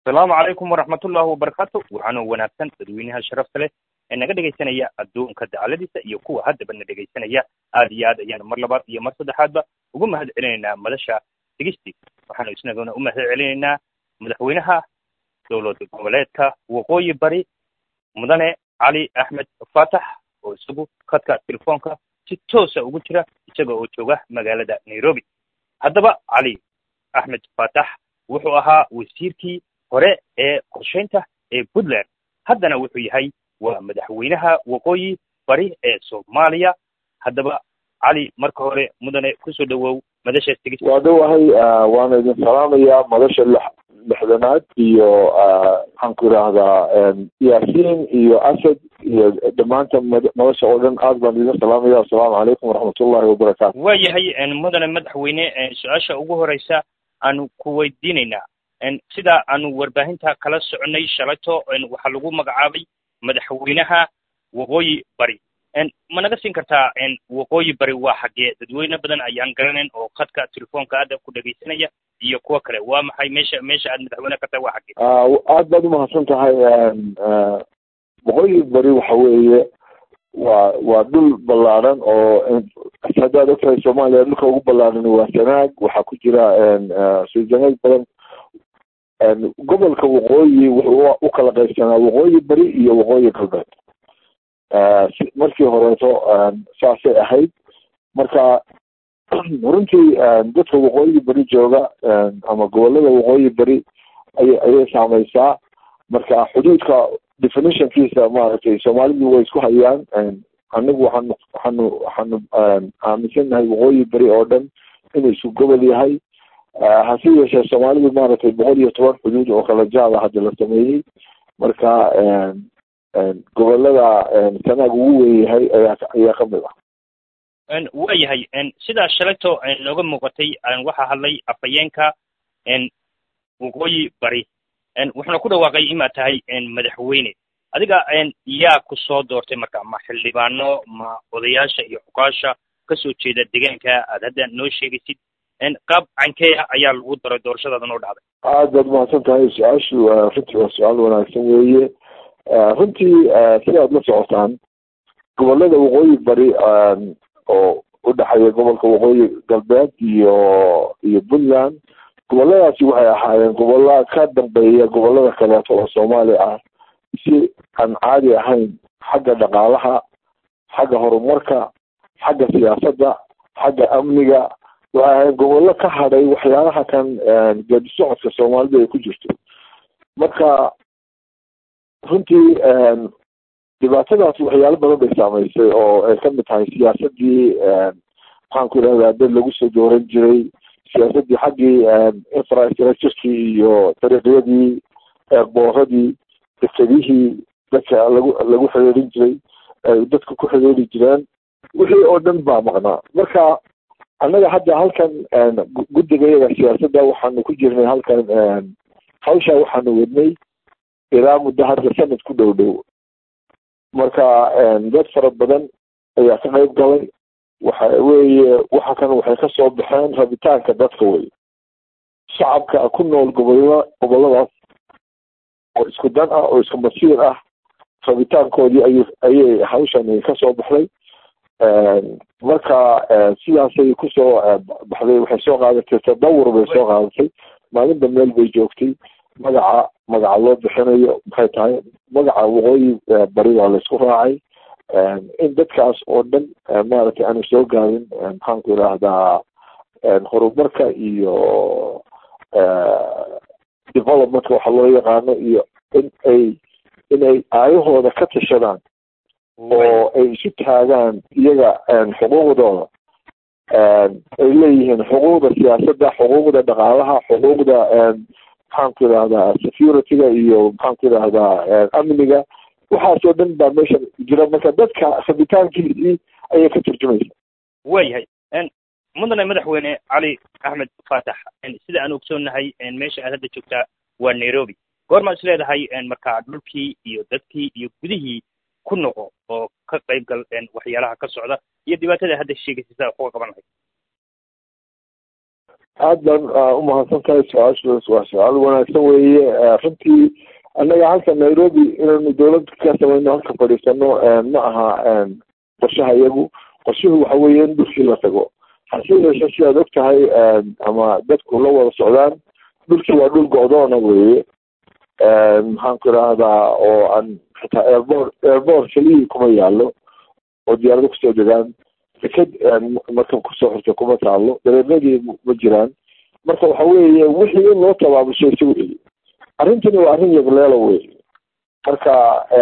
asalaamu calaykum waraxmatullaahi wabarakaatu waxaanoo wanaagsan dadweynaha sharafta leh ee naga dhegaysanaya adduunka dacaladiisa iyo kuwa haddaba na dhegaysanaya aad iyo aad ayaan mar labaad iyo mar saddexaadba ugu mahad celinaynaa madasha digistii waxaanu isnaguna u mahad celinaynaa madaxweynaha dowlad goboleedka waqooyi bari mudane cali axmed faatax oo isagu khadka telefoonka si toosa ugu jira isaga oo jooga magaalada nairobi haddaba cali axmed faatax wuxuu ahaa wasiirkii hore ee qorshaynta ee puntland haddana wuxuu yahay waa madaxweynaha waqooyi bari ee soomaaliya haddaba cali marka hore mudane kusoo dhawow madasha tegis waa dhowahay waana idin salaamayaa madasha lix lixdanaad iyo maxaan ku idhaahdaa yaasiin iyo asad iyo dhammaanta madasha oo dhan aad baan idin salaamaya assalaamu calaykum waraxmatullahi wabarakaatu waa yahay mudane madaxweyne su-aasha ugu horeysa aanu ku weydiinaynaa sida aanu warbaahinta kala soconay shalayto waxaa lagu magacaabay madaxweynaha waqooyi bari ma naga siin kartaa waqooyi bari waa xaggee dadweyne badan ayaan garanayn oo khadka telefoonka aada ku dhegaysanaya iyo kuwo kale waa maxay meesha meesha aad madaxweyne ka tahay waa xaggee aad baad umahadsan tahay waqooyi bari waxa weeye waa waa dhul ballaaran oo haddaad ogtahay soomaaliya dhulka ugu ballaaran waa sanaag waxaa ku jira suujanaad badan gobolka waqooyi wuxuu u kala qaybsanaa waqooyi bari iyo waqooyi galbeed markii horeeto saasay ahayd marka runtii dadka waqooyi bari jooga ama gobolada waqooyi bari ay ayay saameysaa marka xuduudka definitionkiisa maaragtay soomaalidu way isku hayaan anigu waxaanu waxaanu waxaanu aaminsannahay waqooyi bari oo dhan inuu isku gobol yahay hase yeeshee soomaalidu maaragtay boqol iyo toban xuduud oo kala jaada hadda la sameeyey marka gobolada sanaag ugu weyn yahay ayaa ayaa kamid ah waa yahay sidaa shalayto nooga muuqatay waxaa hadlay afhayeenka waqooyi bari wuxuuna ku dhawaaqay inaad tahay madaxweyne adiga yaa ku soo doortay marka ma xildhibaano ma odayaasha iyo xukaasha kasoo jeeda deegaanka aad hadda noo sheegaysid qaab cankeeya ayaa lagu daray doorashadaada noo dhacday aad baad umahadsan tahay su-aashu runtii waa su-aal wanaagsan weeye runtii sidaad la socotaan gobolada waqooyi bari oo udhexeeya gobolka waqooyi galbeed iyo iyo puntland goboladaasi waxay ahaayeen gobolla ka dambeeya gobolada kaleeto oo soomaali ah si aan caadi ahayn xagga dhaqaalaha xagga horumarka xagga siyaasadda xagga amniga waxay ahayn gobollo ka hadhay waxyaalaha kan geedi socodka soomaalida ay ku jirto marka runtii dhibaatadaas waxyaalo badan bay saameysay oo ay kamid tahay siyaasadii maxaan ku idhahdaa dad lagu soo dooran jiray siyaasadii xaggii infrastructurekii iyo dariiqyadii eeqbooradii dekedihii dadka lagu lagu xiriirin jiray ay dadka ku xiriiri jireen wixii oo dhan baa maqnaa marka annaga hadda halkan guddigayaga siyaasadda waxaanu ku jirnay halkan hawshaa waxaanu wadnay ilaa muddo hadda sanad ku dhow dhow marka dad fara badan ayaa ka qayb galay waxa weeye waxa kan waxay kasoo baxeen rabitaanka dadka wey shacabka ku nool gobolada goboladaas oo isku dan ah oo isku masiir ah rabitaankoodii ay ayay hawshan kasoo baxday marka sidaasay kusoo baxday waxay soo qaadatay tadawur bay soo qaadatay maalinba meel bay joogtay magaca magaca loo bixinayo maxay tahay magaca waqooyi bari waa laysku raacay in dadkaas oo dhan maaragtay aanu soo gaadin maxaan ku idhaahdaa horumarka iyo developmentka waxa loo yaqaano iyo in ay in ay aayahooda ka tashadaan oo ay isu taagaan iyaga xuquuqdooda ay leeyihiin xuquuqda siyaasadda xuquuqda dhaqaalaha xuquuqda maxaan ku idhahdaa securityga iyo maxaan ku idhahdaa amniga waxaasoo dhan baa meesha jira marka dadka rabitaankiisii ayay ka turjumaysa waa yahay mudane madaxweyne cali axmed faatax sida aan ogsoonnahay meesha aad hadda joogtaa waa nairobi goormaa is leedahay marka dhulkii iyo dadkii iyo gudihii ku noqo oo ka qayb gal waxyaalaha ka socda iyo dhibaatada hadda sheegaysa sidaa kuga qaban lahayd aad baan umahadsan tahay su-aashaas waa su-aal wanaagsan weeye runtii annaga halka nairobi inaynu dawlad ka samayno halka fadhiisano ma aha qorshaha iyagu qorshuhu waxa weeye in dhulkii la tago hase yeeshe sidaad og tahay ama dadku la wada socdaan dhulkii waa dhul go-doona weeye maxaan ku idhaahdaa oo aan xitaa airbort airbort keliyii kuma yaalo oo diyaarado kusoo degaan deked markan kusoo xirta kuma taalo dareeradii ma jiraan marka waxa weeye wixii in loo tabaabusheeso weeye arrintani waa arrin yagleelo wey marka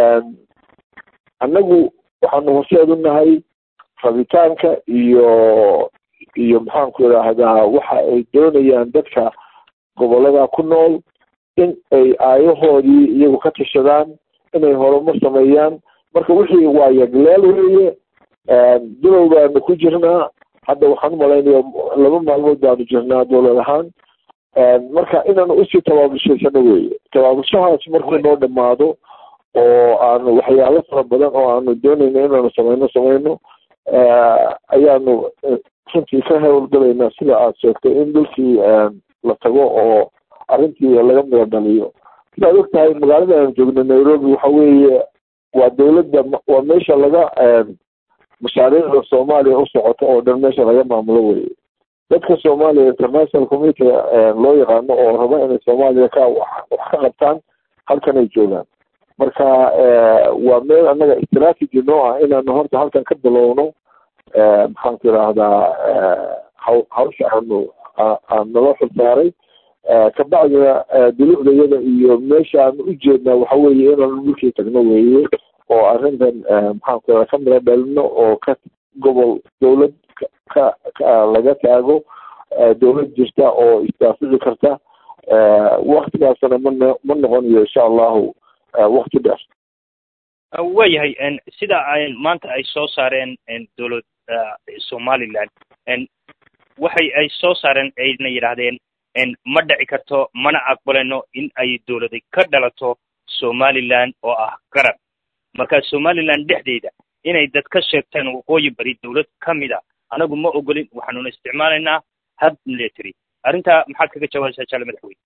annagu waxaanu horseed u nahay rabitaanka iyo iyo maxaanku idhaahdaa waxa ay doonayaan dadka gobolada ku nool in ay aayahoodii iyagu ka tashadaan inay horumar sameeyaan marka wixii waa yagleel weeye bilow baanu ku jirnaa hadda waxaan umalaynaya laba maalmood baanu jirnaa dowlad ahaan marka inaanu usii tabaabushaysano weeye tabaabushahaas markuu noo dhamaado oo aanu waxyaalo fara badan oo aanu doonayno inaanu samayno samayno ayaanu runtii ka howlgalaynaa sida aad sheegtay in dhulkii la tago oo arrintii laga mida dhaliyo sidaad og tahay magaalada aan joogno nairobi waxa weeye waa dawladda waa meesha laga mashaariicda soomaaliya u socoto oo dhan meesha laga maamulo weye dadka soomaaliya international community loo yaqaano oo raba inay soomaaliya ka wax ka qabtaan halkan ay joogaan marka waa meel annaga strategy noo ah inaanu horta halkan ka bilowno maxaanku idhaahdaa haw hawsha aanu naloo xilsaaray kabacdina dulucda iyada iyo meesha aanu ujeednaa waxa weeye inaanu dhulkii tagno weeye oo arrintan maxaanku idhahda ka mira dhalino oo ka gobol dawlad ka ka laga taago dawlad jirta oo istaafici karta waktigaasna ma ma noqonayo insha allahu wakti dheer waayahay sida ay maanta ay soo saareen dowlad somaliland waxay ay soo saareen ayna yidhaahdeen ma dhici karto mana aqbaleno in ay dowladi ka dhalato somaliland oo ah garab marka somaliland dhexdeeda inay dad ka sheegtaan waqooyi bari dawlad ka mid a anagu ma ogolin waxaanuna isticmaalaynaa hab military arrintaa maxaad kaga jawaabaysaa jaale madaxweyne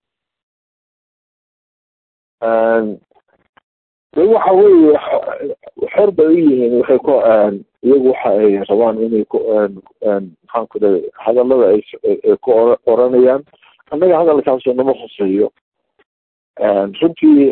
de waxa weeye xor bay u yihiin waxay ku iyagu waxa ay rabaan inay ku maxaan ku dhahay hadallada ay ay ku oranayaan annaga hadalkaasoo nama khuseeyo runtii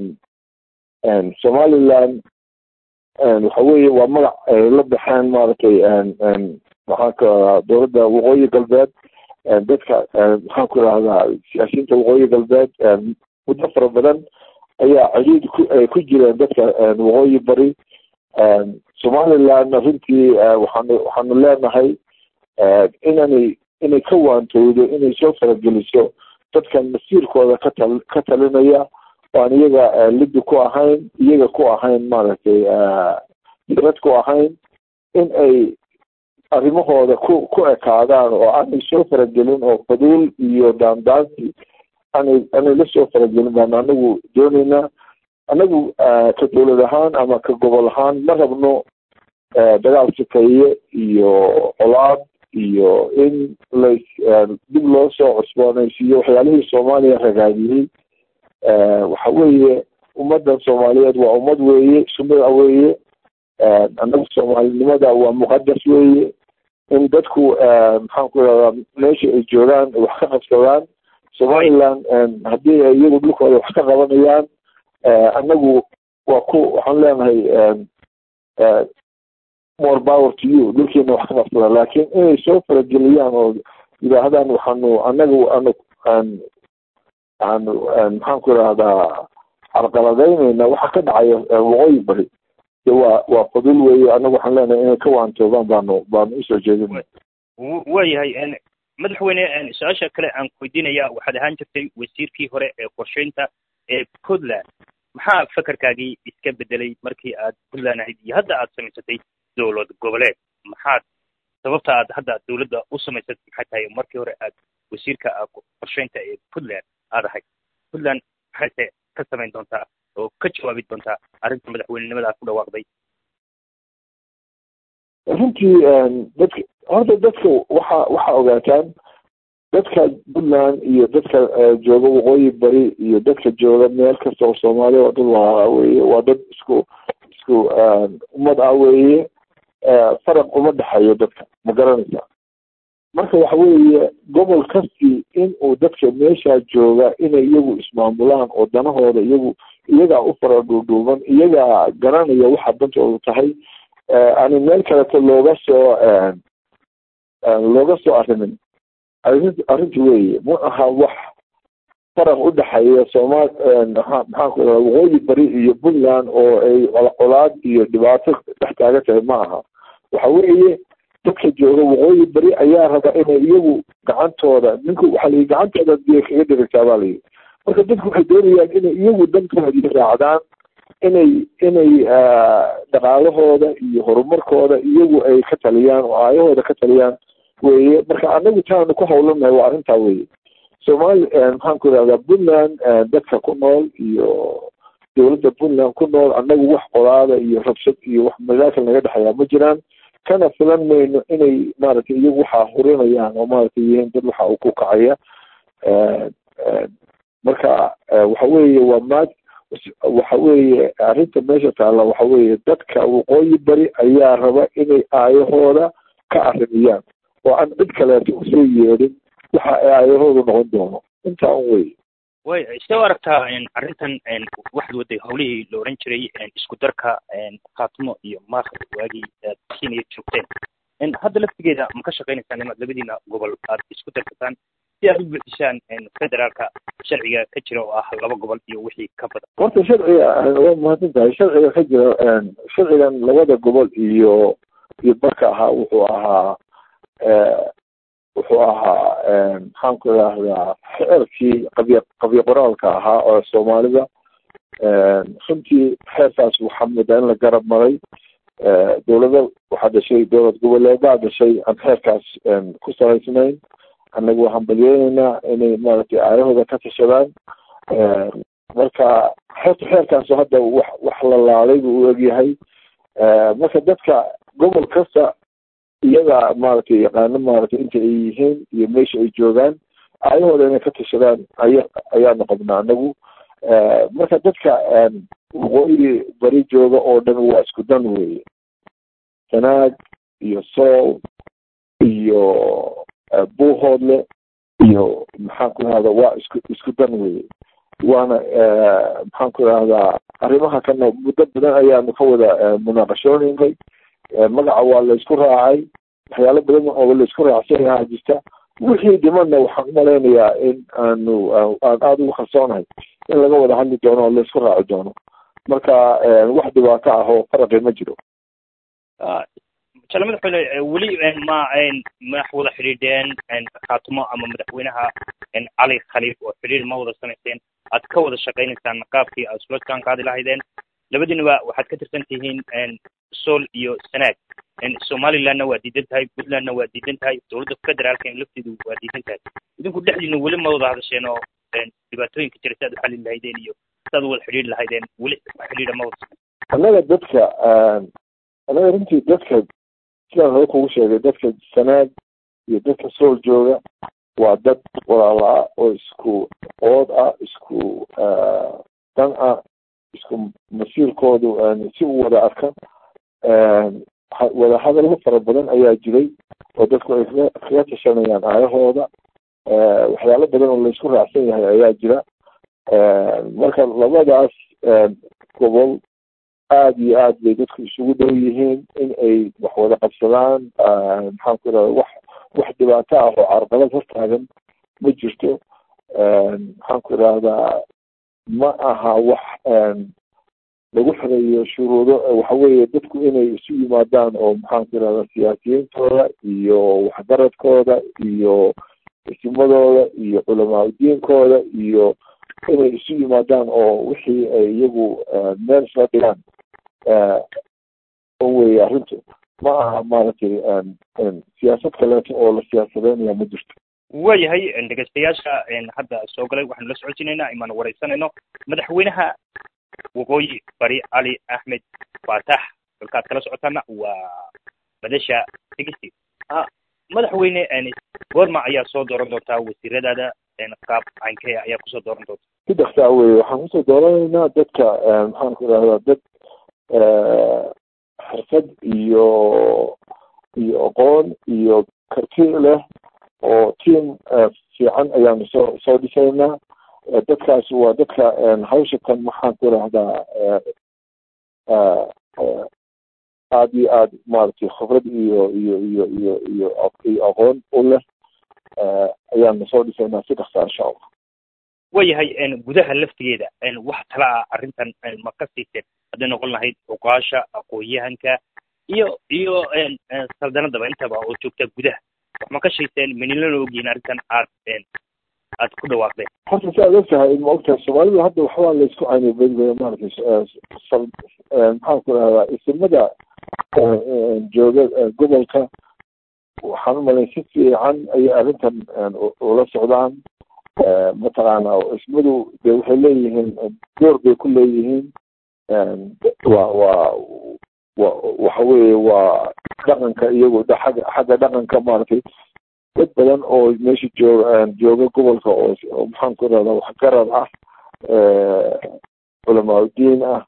somaliland waxa weeye waa magac ay la baxeen maaragtay maxaanka dowladda waqooyi galbeed dadka maxaan ku idhahdaa siyaasiyiinta waqooyi galbeed muddo fara badan ayaa ciriid ku ay ku jireen dadka waqooyi bari somalilandna runtii waxaanu waxaanu leenahay inanay inay ka waantowdo inay soo farageliso dadkan masiirkooda ka tal ka talinaya waan iyaga liddi ku ahayn iyaga ku ahayn maaragtay firad ku ahayn in ay arrimahooda ku ku ekaadaan oo aanay soo faragelin oo faduul iyo daandaansi aanay aanay la soo faragelin baan anagu doonaynaa anagu ka dowlad ahaan ama ka gobol ahaan ma rabno dagaal sikaye iyo colaad iyo in la dib loo soo cusboonaysiiyo waxyaalihii soomaaliya ragaadiyey waxa weeye ummaddan soomaaliyeed waa ummad weeye sumada weeye annagu soomaalinimada waa muqadas weeye in dadku maxaan ku idhahdaa meesha ay joogaan wax ka qabsadaan somaliland haddii ay iyagu dhulkooda wax ka qabanayaan annagu waa ku waxaan leenahay more power to you dhulkiina wax ka qabsada laakiin inay soo farageliyaan oo yidhaahdaan waxaanu annagu anu aan aanu maxaan ku idhahdaa carqaladaynayna waxa ka dhacaya waqooyi bari de waa waa fadul weeye annagu waxaan leenahay inay ka waantoobaan baanu baanu usoo jeedina waayahay madaxweyne su-aasha kale aan weydiinaya waxaad ahaan jirtay wasiirkii hore ee qorsheynta ee puntland maxaa fakarkaagii iska bedelay markii aad puntland ahayd iyo hadda aad samaysatay dowlad goboleed maxaad sababta aad hadda dowladda u samaysatay maxay tahay markii hore aad wasiirka qorsheynta ee puntland aad ahayd puntland maxayse ka samayn doontaa oo ka jawaabi doontaa arrinta madaxweynenimada aad ku dhawaaqday runtii dadka horta dadka waxa waxa ogaataan dadka puntland iyo dadka jooga waqooyi bari iyo dadka jooga meel kasta oo soomaaliya waa dad waa weye waa dad isku isku ummad ah weeye faraq uma dhexeeyo dadka ma garanaysa marka waxa weeye gobol kasti in uu dadka meeshaa jooga inay iyagu ismaamulaan oo danahooda iyagu iyagaa u fara dhuudhuuban iyagaa garanaya waxa dantoodu tahay ani meel kaleto looga soo looga soo arrimin arrin arrinta weeye ma aha wax faraq u dhexeeya soomaal maxaan ku iraha waqooyi bari iyo puntland oo ay colaad iyo dhibaato dhex taagan tahay ma aha waxa weeye dadka jooga waqooyi beri ayaa raba inay iyagu gacantooda ninku waxaa layihi gacantooda biyo kaga dhirigtaa baa layihi marka dadku waxay doonayaan inay iyagu dantoodii raacdaan inay inay dhaqaalahooda iyo horumarkooda iyagu ay ka taliyaan oo aayahooda ka taliyaan weye marka anagu taanu ku hawlanahay waa arrintaa weye soomaali maxaan ku irahdaa puntland dadka ku nool iyo dowladda puntland ku nool anagu wax qolaada iyo rabshad iyo wax mashaakil naga dhexeeyaa ma jiraan kana filan mayno inay maaragtay iyagu waxaa hurinayaan oo maaragtay yihiin dad waxa uu ku kacaya marka waxa weeye waa maad waxa weeye arrinta meesha taalla waxa weeye dadka waqooyi bari ayaa raba inay aayahooda ka arrimiyaan oo aan cid kaleeto usoo yeedhin waxa ay aayahoodu noqon doono intaa un wey way sidee u aragtaa arrintan waxaad waday hawlihii la oran jiray isku darka khaatimo iyo maakh waagii aad kenya joogteen hadda laftigeeda ma ka shaqaynaysaan inaad labadiina gobol aad isku darsataan si aad u buuxisaan federaalka sharciga ka jira oo ah laba gobol iyo wixii ka badan horta sharciga waa mahadsan tahay sharciga ka jira sharcigan labada gobol iyo iyo barka ahaa wuxuu ahaa wuxuu ahaa maxaan ku idhaahdaa xeerkii qabya qabya qoraalka ahaa oo soomaalida runtii xeerkaas waxaa moodaa in la garab maray dowlado waxaa dhashay dowlad goboleedaa dhashay aan xeerkaas ku salaysnayn annagu waxaan balyeynaynaa inay maaragtay aayahooda ka tashadaan marka xeerta xeerkaas hadda wax wax la laaday buu u egyahay marka dadka gobol kasta iyaga maaragtay yaqaano maaragtay inta ay yihiin iyo meesha ay joogaan aayahooda inay ka tashadaan aya ayaanu qabnaa anagu marka dadka waqooyi bari jooga oo dhan waa isku dan weye sanaag iyo sool iyo buuhoodle iyo maxaan ku idhahda waa isku isku dan weye waana maxaan ku idhahdaa arrimaha kana muddo badan ayaanu ka wada munaaqashoonaynay magaca waa laysku raacay waxyaalo badan oo laysku raacsan yahaa jirta wixii dhimanna waxaan umalaynayaa in aanu aan aada ugu kalsoonahay in laga wada hadli doono oo laysku raaci doono marka wax dhibaato ah oo faraqi ma jiro jale madaxweyne weli ma madax wada xidhiidheen khaatimo ama madaxweynaha cali khaliif oo xidhiir ma wada samayseen aad ka wada shaqaynaysaan qaabkii aad isula jaan qaadi lahaydeen labadiinaba waxaad ka tirsan tihiin sool iyo sanaag somalilandna waa diidan tahay puntlandna waa diidan tahay dowladda federaalka lafteedu waa diidan tahay idinku dhexdiina weli ma wada hadasheen oo dhibaatooyinka jira si aad u xalin lahaydeen iyo si aad u wada xidhiiri lahaydeen weli xidhiidha ma wada annaga dadka annaga runtii dadka sidaan hore kugu sheegay dadka sanaag iyo dadka sool jooga waa dad walaala ah oo isku ood ah isku dan ah isku masiirkoodu si u wada arka wada hadallo fara badan ayaa jiray oo dadku ay kaga kaga tashanayaan aayahooda waxyaalo badan oo laysku raacsan yahay ayaa jira marka labadaas gobol aada iyo aad bay dadku isugu dhow yihiin in ay wax wada qabsadaan maxaan ku irahda wax wax dhibaato ah oo carqalad hortaagan ma jirto maxaan ku idhahdaa ma aha wax lagu xireeyo shuruudo waxa weeye dadku inay isu yimaadaan oo maxaan ku irahdaa siyaasiyiintooda iyo waxgaradkooda iyo isimadooda iyo culamaa udiinkooda iyo inay isu yimaadaan oo wixii ay iyagu meel isla dhigaan weye arrintu ma aha maaragtay siyaasad kaleeto oo la siyaasadeynaya ma jirto waayahay dhegeystayaasha hadda soo galay waxaanu la socodsiinaynaa imaanu wareysanayno madaxweynaha waqooyi bari cali axmed faatax dalkaad kala socotaana waa madasha degesti madaxweyne goorma ayaa soo dooran doontaa wasiiradaada qaab caynkee ayaa kusoo dooran doonta si dhaksaa weye waxaan kusoo dooranaynaa dadka maxaan ku idhahdaa dad xirfad iyo iyo aqoon iyo karti leh oo team fiican ayaanu soo soo dhisaynaa dadkaas waa dadka hawsha kan maxaan ku idhahdaa aada iyo aada maaragtay khibrad iyo iyo iyo iyo iyo iyo aqoon u leh ayaanu soo dhisaynaa si dhaksaa insha allah waayahay gudaha laftigeeda wax tala ah arrintan ma ka siiseen hadday noqon lahayd cuqaasha aqoon-yahanka iyo iyo saldanadaba intaba oo joogta gudaha wax ma ka shayseen manilana ogyihiin arrintan aad aad ku dhawaaqdeen horta si aad ogtahay ma ogtahay soomaalida hadda waxbaa laysku caynay bedbeda maaragtay maxaan ku rahdaa isimada jooga gobolka waxaan umalay si fiican ayay arrintan ula socdaan mataqaana ismadu de waxay leeyihiin door bay ku leeyihiin wa waa wa waxa weeye waa dhaqanka iyagu xagga xagga dhaqanka maaragtay dad badan oo meesha jooga jooga gobolka oo maxaan ku irahdaa waxgarad ah culamaauddiin ah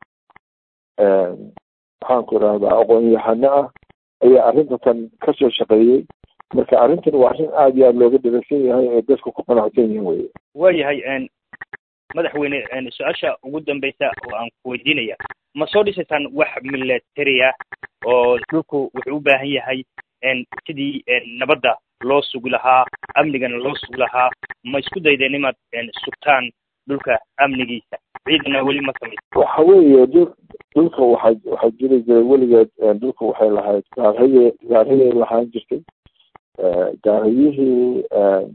maxaan ku irahdaa aqoon-yahano ah ayaa arrintan kasoo shaqeeyey marka arrintan waa arrin aada iyo aada looga dharagsan yahay ee dadku ku qanacsan yihiin weye waayahay madaxweyne su-aasha ugu dambeysa oo aan ku weydiinaya ma soo dhisaysaan wax military ah oo dhulku wuxuu u baahan yahay sidii nabadda loo sugi lahaa amnigana loo sugi lahaa ma isku daydeen inaad sugtaan dhulka amnigiisa ciidana weli ma samaysa waxa weeye dul dhulka waxaa waxaa jiri jiray weligeed dhulka waxay lahayd gaarhaye gaarhayay lahaan jirtay gaarhayihii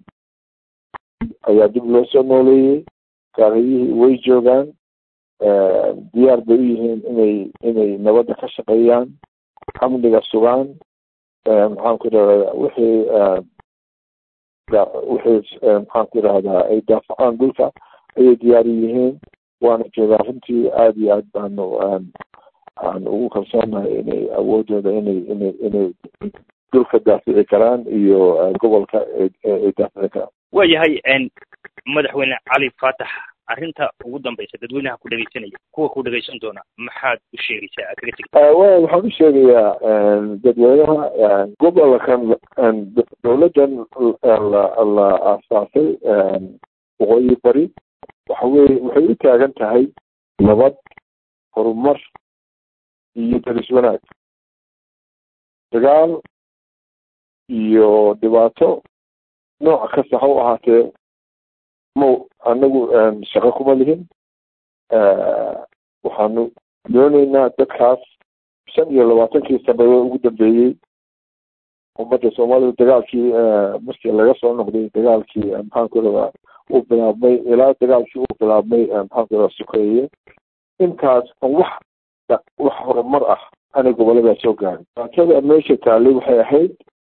ayaa dib loo soo nooleeyey gaarhayihii way joogaan diyaar bay u yihiin inay inay nabadda ka shaqeeyaan amniga sugaan maxaan ku idhahdaa wixii wixii maxaan ku idhahdaa ay daafacaan dhulka ayay diyaari yihiin waana joogaa runtii aada iyo aad baanu aan ugu kalsoonahay inay awoodooda inay inay inay dhulka daafici karaan iyo gobolka ay daafici karaan waayahay madaxweyne cali faatax arrinta ugu dambaysa dadweynaha ku dhegaysanaya kuwa ku dhegaysan doona maxaad u sheegaysaa kaga tegi wa waxaan u sheegayaa dadweynaha gobolkan dowladdan la la aasaasay waqooyi bari waxa weye waxay u taagan tahay nabad horumar iyo daris wanaag dagaal iyo dhibaato nooc kasta ha u ahaatee ma anagu shaqo kuma lihin waxaanu dooneynaa dadkaas shan iyo labaatankii sanadood ugu dambeeyey ummadda soomaalida dagaalkii markii laga soo noqday dagaalkii maxaan ku radaa uu bilaabmay ilaa dagaalkii uu bilaabmay maxaan ku radaa sokeeye intaas wax wax horumar ah ana gobolladaa soo gaarin dhibaatada meesha taallay waxay ahayd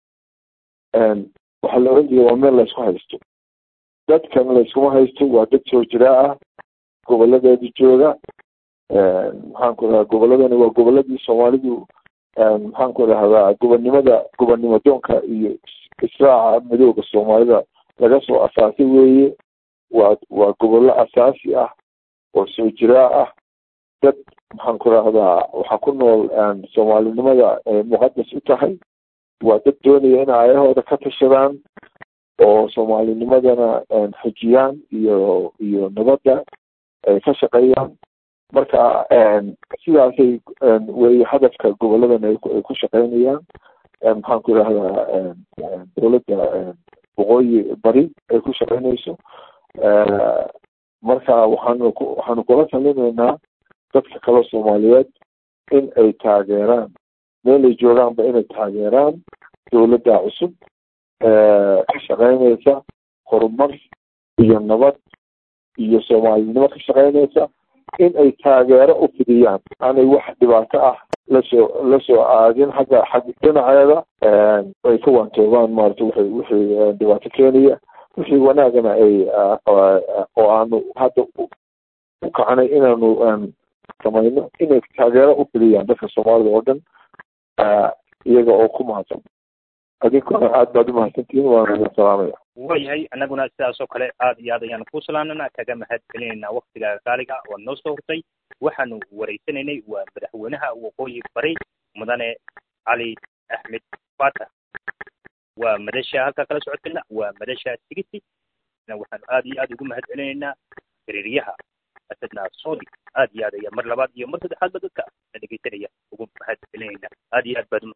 waxaa la oran jiray waa meel laysku haysto dadkan layskuma haysto waa dad soo jiraa ah goboladeeda jooga maxaan ku radaa gobolladani waa gobolladii soomaalidu maxaan ku rahdaa gobonnimada gobonnimo doonka iyo israaca midooda soomaalida laga soo asaasay weeye waa waa gobollo asaasi ah oo soo jiraa ah dad maxaan ku rahdaa waxaa ku nool soomaalinimada muqadas u tahay waa dad doonaya in aayahooda ka tashadaan oo soomaalinimadana xijiyaan iyo iyo nabadda ay ka shaqeeyaan marka sidaasay wey hadafka goboladan ay ku shaqeynayaan maxaan ku idhahdaa dowladda waqooyi bari ay ku shaqeynayso marka waxaanu ku waxaanu kula talinaynaa dadka kale soomaaliyeed in ay taageeraan meel ay joogaanba inay taageeraan dowladda cusub ka shaqeynaysa horumar iyo nabad iyo soomaalinimo ka shaqeynaysa in ay taageero u fidiyaan aanay wax dhibaato ah lasoo lasoo aadin xagga xag dhinaceeda ay ka waantoobaan maarata wixii wixii dhibaato keenaya wixii wanaagana ay oo aanu hadda u kacanay inaanu samayno inay taageero u fidiyaan dadka soomaalida oo dhan iyaga oo ku mahadsan adinkuna aad baad umahadsantihiin waana idin salaamaya waayahay annaguna sidaas oo kale aad iyo aad ayaan ku salaamnana kaga mahad celinaynaa waktiga qaaliga oo noo soo hurtay waxaanu wareysanaynay waa madaxweynaha waqooyi bari mudane cali axmed fata waa madasha halkaa kala socotayna waa madasha sigisi waxaanu aad iyo aad ugu mahad celinaynaa xiriiryaha asadna soodi aad iyo aad ayaa mar labaad iyo mar saddexaadba dadka na dhegeysanaya ugu mahad celinaynaa aad iyo aad baad